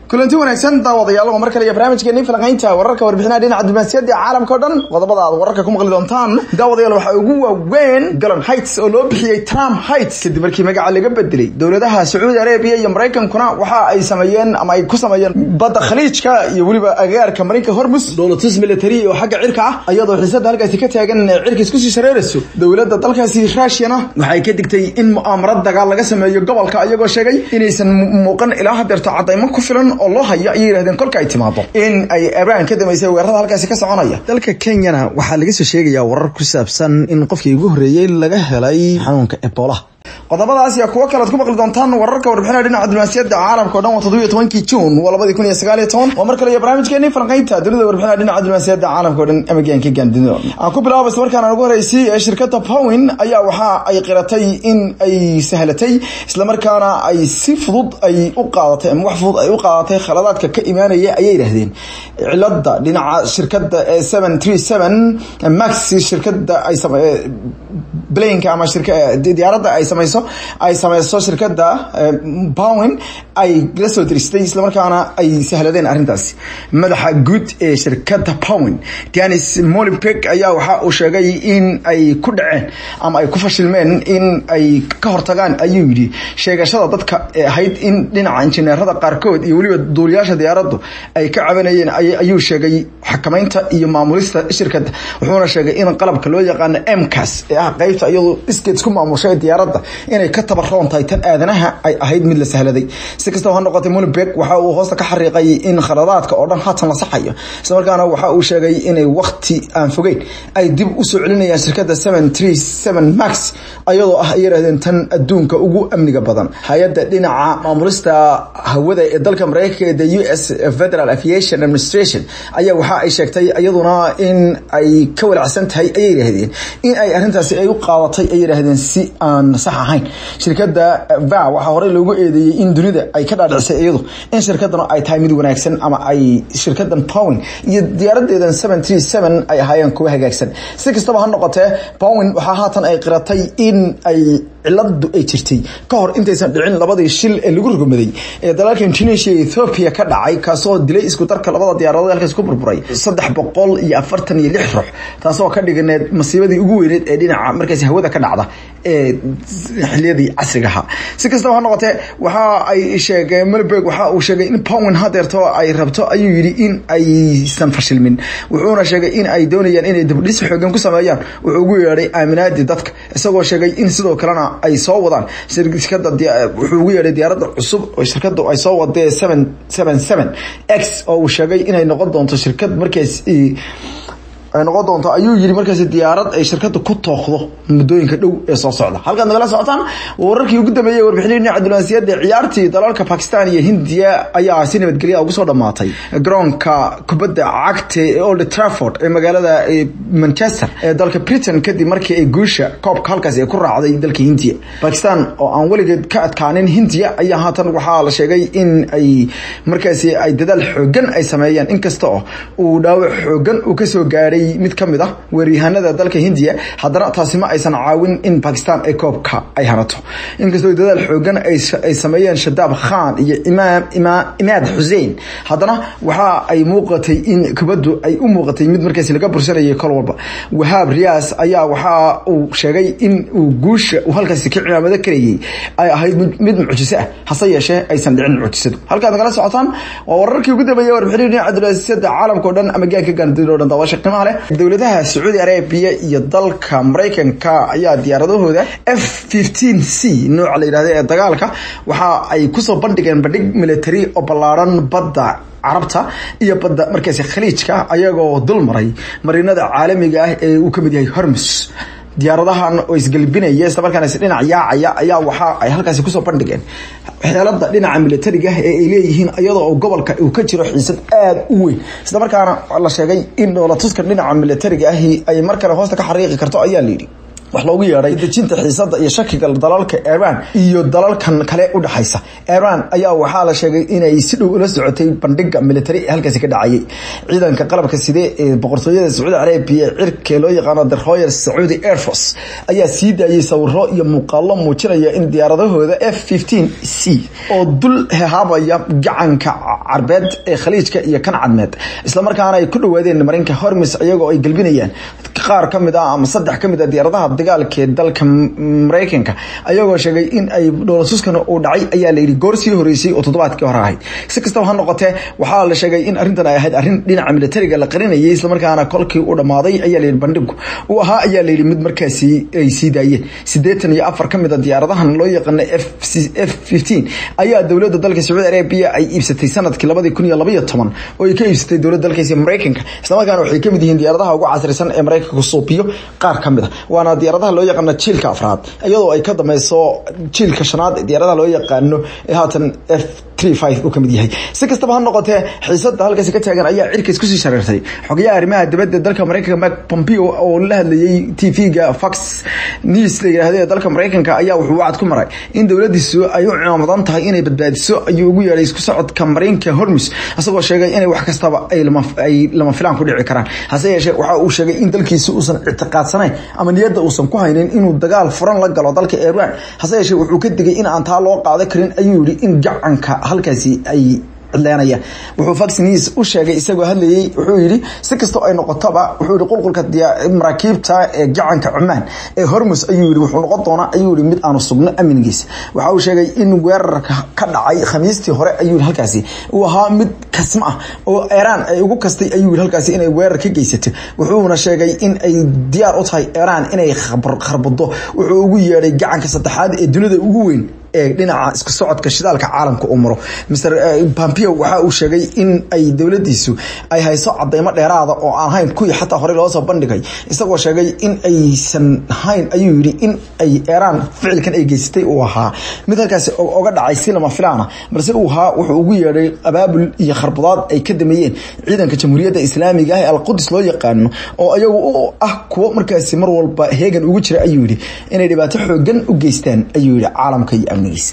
kulanti wanaagsan daawadayaal waa mar kale iyo barnaamijkeeni falanqaynta wararka warbixinaha dhinaca diblomaasiyadda caalamka o dhan qodobada aad wararka ku maqli doontaan daawadayaal waxaa ugu waaweyn galon heights oo loo bixiyey trump heights kadib markii magaca laga bedelay dowladaha sacuudi arabiya iyo maraykankuna waxa ay sameeyeen ama ay ku sameeyeen badda khaliijka iyo weliba agaarka marinka hormus dowlatus military oo xagga cirka ah iyadoo xiisada halkaasi ka taagan cirka isku sii shareerayso dowladda dalkaasi ruushiyana waxay ka digtay in mu'aamarad dagaal laga sameeyo gobolka iyagoo sheegay inaysan muuqan ilaa hadeerto cadaymo ku filan oo loo hayo ayay yidhahdeen kolka ay timaado in ay ibraan ka damaysay weerarada halkaasi ka soconaya dalka kenyana waxaa laga soo sheegayaa warar ku saabsan in qofkii ugu horreeyey laga helay xanuunka ebola qodobadaas iyo kuwo kalead ku maqli doontaan wararka warbixinaha dhinaca diblomaasiyadda caalamka o dhan waa toddobiyo tobankii juun waa labadii kun iyo sagaal iyo toban waa mar kale iyo barnaamijkeeni falanqaynta dunida warbixinaha dhinaca diblomaasiyadda caalamka o dhan amagaanka gaandunida aan ku bilaabo isla markaan ugu horreysay ee shirkadda powin ayaa waxa ay qiratay in ay sahlatay islamarkaana ay si fudud ay u qaadatay ama wax fudud ay u qaadatay khaladaadka ka imaanaya ayay yidhaahdeen cilada dhinaca shirkadda ee seven three seven max shirkadda ay blanka ama diyaaradda ay samayso ay samayso shirkadda powin ay la soo diristay islamarkaana ay sahladeen arrintaasi madaxa guud ee shirkadda powin danis molipek ayaa waxa uu sheegay in ay ku dhaceen ama ay ku fashilmeen in ay ka hortagaan ayuu yidhi sheegashada dadka ee ahayd in dhinaca injineerada qaarkood iyo weliba duuliyaasha diyaaraddu ay ka cabanayeen ayuu sheegay xakamaynta iyo maamulista shirkadda wuxuuna sheegay in qalabka loo yaqaano mcas ee ah qaybta iyadu iskeed isku maamushay diyaaradda inay ka tabaroon tahay tan aadanaha ay ahayd mid la sahladay si kastaba ha noqotay mulibek waxa uu hoosta ka xariiqay in khaladaadka oo dhan haatan la saxayo islamarkaana waxa uu sheegay inay wakti aan fogeyn ay dib u soo celinayaan shirkadda seven three seven max ayadoo ah ay yidhahdeen tan adduunka ugu amniga badan hay-adda dhinaca maamulista hawada ee dalka mareykanka ee the u s federal aviation administration ayaa waxa ay sheegtay iyaduna in ay ka walacsan tahay ayay yidhahdeen in ay arrintaasi ay u qaadatay ay yidhaahdeen si aan sax ahayn shirkadda va waxaa horey loogu eedeeyey in dunida ay ka dhaadhicisay iyadu in shirkadana ay tahay mid wanaagsan ama ay shirkadan powin iyo diyaaradeedan seven three seven ay ahaayeen kuwa hagaagsan si kastaba ha noqotee powin waxaa haatan ay qiratay in ay ciladu ay jirtay ka hor intaysan dhicin labadii shil ee lagu rugmaday ee dalalka indonesia iyo ethoopia ka dhacay kaasoo dilay isku darka labada diyaaradood halkaas ku burburay saddex boqol iyo afartan iyo lix ruux taasoo ka dhiganeed masiibadii ugu weyneed ee dhinaca markaas hawada ka dhacda ee xiliyadii casriga ahaa si kastaba ha noqotee waxa ay sheegeen melberg waxa uu sheegay in powin hadeerto ay rabto ayuu yidhi in aysan fashilmin wuxuuna sheegay in ay doonayaan inay dibdhis xoogan ku sameeyaan wuxuu ugu yeedhay aaminaadii dadka isagoo sheegay in sidoo kalena ay soo wadaan shirkada wuxuu ugu yeedhay diyaaradda cusub oo shirkadu ay soo wadee seven seven seven x oo uu sheegay inay noqon doonto shirkad markaas ay noqon doonto ayuu yidhi markaas diyaarad ay shirkada ku tooqdo muddooyinka dhow ee soo socda halkaad nagala socotaan wararkii ugu dambeeyey warbixinii dhinaca diblomaasiyadda ciyaartii dalalka bakistan iyo hindiya ayaa si nabadgelya ugu soo dhamaatay garoonka kubadda cagta ee old trafford ee magaalada manchester ee dalka britain kadib markii ay guusha koobka halkaasi ay ku raacday dalka hindiya bakistan oo aan weligeed ka adkaanin hindiya ayaa haatan waxaa la sheegay in ay markaasi ay dadaal xoogan ay sameeyeen inkasta oo uu dhaawac xoogan uu kasoo gaadhay mid ka mid ah weeryahanada dalka hindiya haddana taasi ma aysan caawin in bakistan ay koobka ay hanato inkastoo dadaal xoogan ay sameeyeen shadaab khan iyo imaad xuseen haddana waxa ay muuqatay in kubaddu ay u muuqatay mid markaasi laga bursanayay kol walba wahaab riyaas ayaa waxa uu sheegay in uu guusha uu halkaasi ka cimaamado karayay ay ahayd mid mucjiso ah hase yeeshee aysan dhicin mucjisadu halkaad nagala socotaan waa wararkii ugu dambeeyey warbixinii dhinaca diblomaasiyadda caalamka o dhan ama gaanka gaandida o dhan daawasha qiimaha leh dowladaha sacuudi arabiya iyo dalka maraykanka ayaa diyaaradahooda f fifteen c nooca la yidhahda ee dagaalka waxa ay kusoo bandhigeen bandhig military oo ballaaran badda carabta iyo badda markaasi khaliijka ayagoo dul maray marinada caalamiga ah ee uu ka mid yahay hormus diyaaradahan oo isgalbinaya isla markaana dhinac yaacaya ayaa waxa ay halkaasi kusoo bandhigeen xeelada dhinaca militariga ee ay leeyihiin iyadoo gobolka uu ka jiro xiisad aada u weyn isla markaana la sheegay in dhoolatuskan dhinaca militariga ahi ay mar kale hoosta ka xariiqi karto ayaa layidhi wax loogu yeedhay dejinta xiisada iyo shakiga dalalka iran iyo dalalkan kale u dhexaysa iran ayaa waxaa la sheegay inay si dhow ula socotay bandhiga military ee halkaasi ka dhacayay ciidanka qalabka side ee boqortooyada sacuudi carabiya cirka loo yaqaano the royal sacuudi air force ayaa sii daayay sawiro iyo muuqaalo muujinaya in diyaaradahooda f fifteen c oo dul hehaabaya gacanka carbeed ee khaliijka iyo kan cadmeed islamarkaana ay ku dhawaadeen marinka hormis iyagoo ay galbinayaan qaar kamid ah ama saddex kamid a diyaaradaha dagaalka ee dalka mareykanka ayagoo sheegay in ay dhoolasuskana uu dhacay ayaa la yidhi goor sii horeysay oo toddobaadkii hore ahayd si kastaba ha noqotee waxaa la sheegay in arrintan ay ahayd arrin dhinaca militariga la qarinayay islamarkaana kolkii uu dhammaaday ayaa la yidhi bandhigu uu ahaa ayaa la yidhi mid markaasi ay sii daayeen siddeetan iyo afar kamid a diyaaradahan loo yaqaana f f fifteen ayaa dowladda dalka sacuudi arabiya ay iibsatay sanadkii labadii kun iyo labaiyo toban oo ay ka iibsatay dowladda dalkaasi mareykanka islamarkaana waxay kamid yihiin diyaaradaha ugu casrisan ee mareykanka suubiyo qaar ka mid a waana diyaaradaha loo yaqaano jiilka afraad iyadoo ay ka dameyso jiilka shanaad diyaaradaha loo yaqaano ee haatan f uu kamid yahay si kastaba ha noqotee xiisada halkaasi ka taagan ayaa cirkays kusii shareertay xogayaha arrimaha dibadda dalka mareykanka mak pompeo oo la hadlayay t v-ga fox news la yidhaahdo ee dalka mareykanka ayaa wuxuu wacad ku maray in dowladiisu ay u cimaamadan tahay inay badbaadiso ayuu ugu yeedhay isku socodka marinka hormus isagoo sheegay inay wax kastaba ay lama filaan ku dhici karaan hase yeeshee waxa uu sheegay in dalkiisi uusan ictiqaadsanayn ama niyadda uusan ku haynin inuu dagaal furan la galo dalka iran hase yeeshee wuxuu ka digay in aan taa loo qaada karin ayuu yihi in gacanka halkaasi ay cidleynaya wuxuu fox news u sheegay isagoo hadlayay wuxuu yidhi si kastoo ay noqotoba wuxuu yihi qulqulka maraakiibta ee gacanka cumaan ee hormus ayuu yihi wuxuu noqon doonaa ayuu yihi mid aanu sugno amnigiisa waxa uu sheegay in weerarka ka dhacay khamiistii hore ayuu yihi halkaasi uu ahaa mid kasma ah oo iran ay ugu kastay ayuu yihi halkaasi inay weerar ka geysato wuxuuna sheegay in ay diyaar u tahay iran inay kharbado wuxuu ugu yeedhay gacanka saddexaad ee dunida ugu weyn ee dhinaca isku socodka shidaalka caalamka uu maro mr pompeo waxa uu sheegay in ay dowladiisu ay hayso cadeymo dheeraada oo aan hayn kuwii xataa horey loosoo bandhigay isagoo sheegay in aysan hayn ayuu yihi in ay iran ficilkan ay geysatay uu ahaa mid halkaasi oga dhacay si lama filaana balse uu ahaa wuxuu ugu yeedhay abaabul iyo kharbadaad ay ka dameeyeen ciidanka jamhuuriyadda islaamiga ah ee alqudus loo yaqaano oo ayagu u ah kuwo markaasi mar walba heegan ugu jira ayuu yihi inay dhibaato xoogan u geystaan ayuu yihi caalamka iyo amnigiisa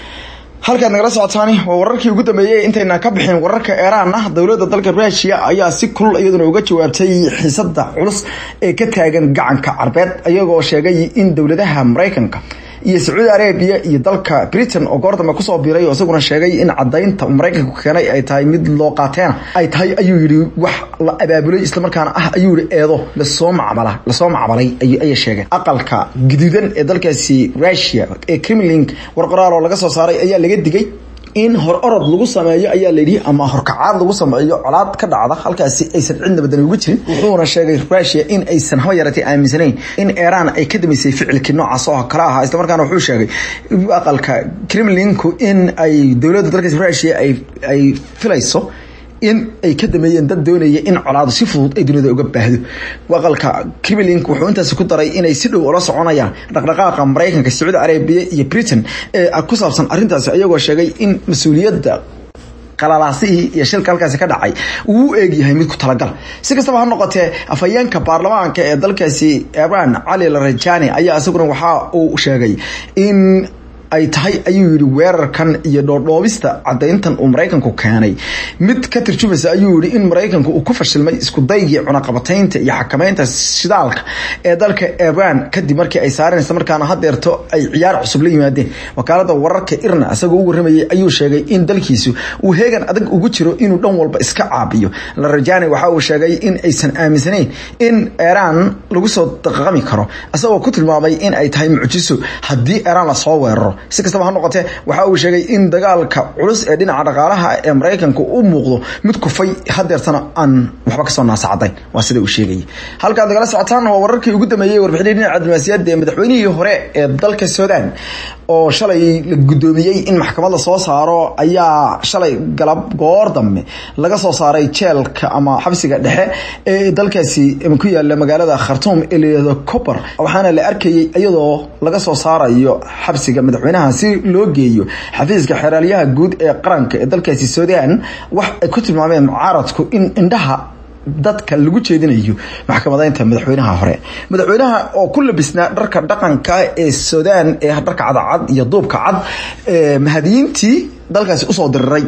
halkaad nagala socotaani waa wararkii ugu dambeeyey intayna ka bixin wararka iiraan ah dowladda dalka rusia ayaa si kulul iyaduna uga jawaabtay xiisada culus ee ka taagan gacanka carbeed iyagoo sheegay in dowladaha mareykanka iyo sacuudi arabia iyo dalka britain oo goordambe kusoo biiray oo isaguna sheegay in cadaynta mareykanku keenay ay tahay mid loo qaateena ay tahay ayuu yihi wax la abaabulay islamarkaana ah ayuu yihi eedo lasoo macmala lasoo macmalay ayay sheegeen aqalka guduudan ee dalkaasi rusia ee kremlin war qoraal oo laga soo saaray ayaa laga digay in hor orod lagu sameeyo ayaa layidhi ama horkacaad lagu sameeyo colaad ka dhacda halkaasi aysan cidna badan ugu jirin wuxuuna sheegay rusia in aysan haba yaratay aaminsanayn in iran ay ka damaysay ficilkii noocaas oo kale ahaa islamarkaana wuxuu sheegay aqalka kremlinku in ay dowladda dalkaas rusia ay filayso in ay ka dameeyeen dad doonaya in colaadu si fudud ay dunida uga baahdo aqalka kremlink wuxuu intaasi ku daray inay si dhow ula soconayaan dhaqdhaqaaqa mareykanka sacuudi arabiya iyo britain ee ku saabsan arrintaasi ayagoo sheegay in mas-uuliyadda qalalaasihii iyo shilka halkaasi ka dhacay uu u eegyahay mid ku talagal si kastaba ha noqotee afhayeenka baarlamaanka ee dalkaasi iran cali larajani ayaa isaguna waxa uu sheegay in ay tahay ayuu yihi weerarkan iyo dhoodhoobista cadayntan uu maraykanku keenay mid ka tarjumaysa ayuu yihi in maraykanku uu ku fashilmay isku daygii cunaqabataynta iyo xakameynta shidaalka ee dalka iran kadib markii ay saareen markaana hadeerto ay ciyaar cusub la yimaadeen wakaalada wararka irna isagoo u waramayay ayuu sheegay in dalkiisu uu heegan adag ugu jiro inuu dhan walba iska caabiyo larajani waxa uu sheegay in aysan aaminsanayn in iran lagu soo daqaqami karo isagoo ku tilmaamay in ay tahay mucjiso haddii iran lasoo weeraro si kastaba ha noqotee waxa uu sheegay in dagaalka culus ee dhinaca dhaqaalaha ee maraykanka u muuqdo mid kufay hadeertana aan waxba kasoo naasacadayn waa sida uu sheegayay halkaad nagala socotaan waa wararkii ugu dambeeyey warbixinii dhinaca diblomaasiyadda ee madaxweynihii hore ee dalka sudan oo shalay la guddoomiyey in maxkamad la soo saaro ayaa shalay galab goor dambe laga soo saaray jeelka ama xabsiga dhexe ee dalkaasi ku yaala magaalada khartuum ee layihahdo cober waxaana la arkayay iyadoo laga soo saarayo xabsiga madaxweynaha si loo geeyo xafiiska xeraalyaha guud ee qaranka ee dalkaasi sudan wax ay ku tilmaameen mucaaradku in indhaha dadka lagu jeedinayo maxkamadeynta madaxweynaha hore madaxweynaha oo ku labisnaa dharka dhaqanka ee suudaan ee dharka cadacad iyo duubka cad mahadiyiintii dalkaasi usoo diriray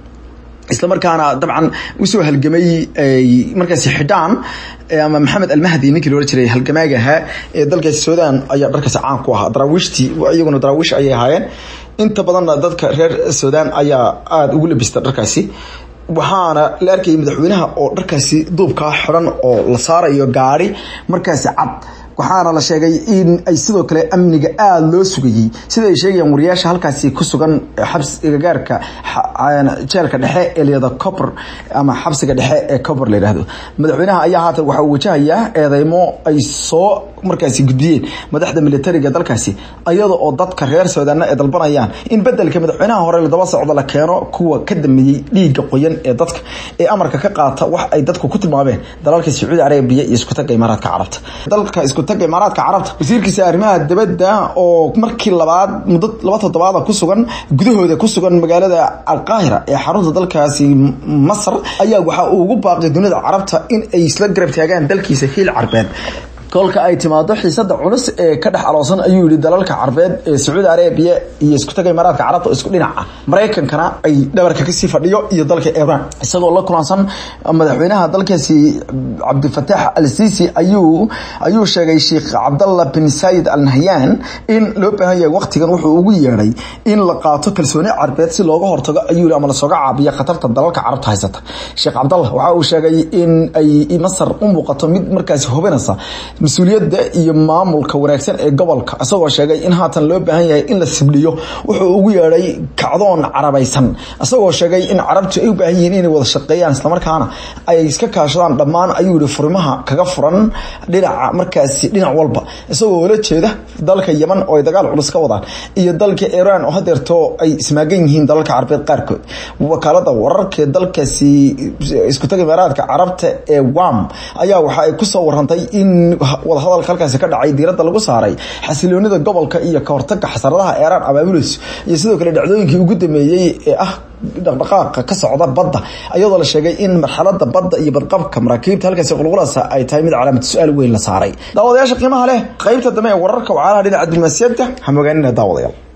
isla markaana dabcan usoo halgamay markaasi xidhaan ama maxamed almahdi ninkii loola jiray halgamaaga ahaa ee dalkaasi suudaan ayaa dharkaasi caan ku ahaa daraawiishtii iyaguna daraawiish ayay ahaayeen inta badanna dadka reer suudaan ayaa aada ugu labista dharkaasi waxaana la arkayay madaxweynaha oo dharkaasi duubkaa xiran oo la saarayo gaari markaasi cad waxaana la sheegay in ay sidoo kale amniga aada loo sugayey sida ay sheegayaan wariyaasha halkaasi ku sugan xabsigagaarka jeelka dhexe ee layada copor ama xabsiga dhexe ee copor la yidhaahdo madaxweynaha ayaa haatan waxa uu wajahayaa eedeymo ay soo markaasi gudbiyeen madaxda militariga dalkaasi iyada oo dadka reer suudaana ay dalbanayaan in bedelka madaxweynaha hore ladaba socdo la keeno kuwa ka dameeyey dhiigga qoyan ee dadka ee amarka ka qaata wax ay dadku ku tilmaameen dalalka sacuudi carabiya iyo iskutaga imaaraadka carabta dalka iskutaga imaaraadka carabta wasiirkiisa arrimaha dibadda oo markii labaad muddo laba toddobaada ku sugan gudahooda ku sugan magaalada alqaahira ee xarunta dalkaasi masar ayaa waxa uu ugu baaqay dunida carabta in ay isla garab taagaan dalkiisa hiil carbeed kolka ay timaado xiisada culus ee ka dhex aloosan ayuu yihi dalalka carbeed ee sacuudi arabiya iyo iskutaga imaaraadka carabta oo isku dhinaca maraykankana ay dhabarka kasii fadhiyo iyo dalka iran isagoo la kulansan madaxweynaha dalkaasi cabdifataax al sisi ayuu ayuu sheegay sheekh cabdallah bin sayid al nahyan in loo baahan yahay waqtigan wuxuu ugu yeedhay in la qaato kalsooni carbeed si looga hortago ayuu yihi ama lasooga caabiyo khatarta dalalka carabta haysata sheekh cabdallah waxa uu sheegay in ay masar u muuqato mid markaasi hubinaysa mas-uuliyadda iyo maamulka wanaagsan ee gobolka isagoo sheegay in haatan loo baahan yahay in la sibdhiyo wuxuu ugu yeedhay kacdoon carabaysan isagoo sheegay in carabtu ay u baahan yihiin inay wada shaqeeyaan islamarkaana ay iska kaashadaan dhammaan ayuu yihi furimaha kaga furan dhinaca markaasi dhinac walba isagoo la jeeda dalka yeman oo ay dagaal culus ka wadaan iyo dalka iran oo hadeerto ay ismaagan yihiin dalalka carabeed qaarkood wakaalada wararka dalkaasi iskutaga imaaraadka carabta ee wam ayaa waxa ay kusoo warantay in wadahadalka halkaasi ka dhacay diiradda lagu saaray xasiloonida gobolka iyo kahortaga xasaradaha eeraan abaabulis iyo sidoo kale dhacdooyinkii ugu dameeyey ee ah dhaqdhaqaaqa ka socda badda iyadoo la sheegay in marxalada badda iyo badqabka maraakiibta halkaasi qulqulasa ay tahay mid calaamad su-aal weyn la saaray daawadayaasha qiimaha leh qaybta dambe ee wararka wacaalaha dhinaca diblomaasiyadda ha mogaanina daawadayaal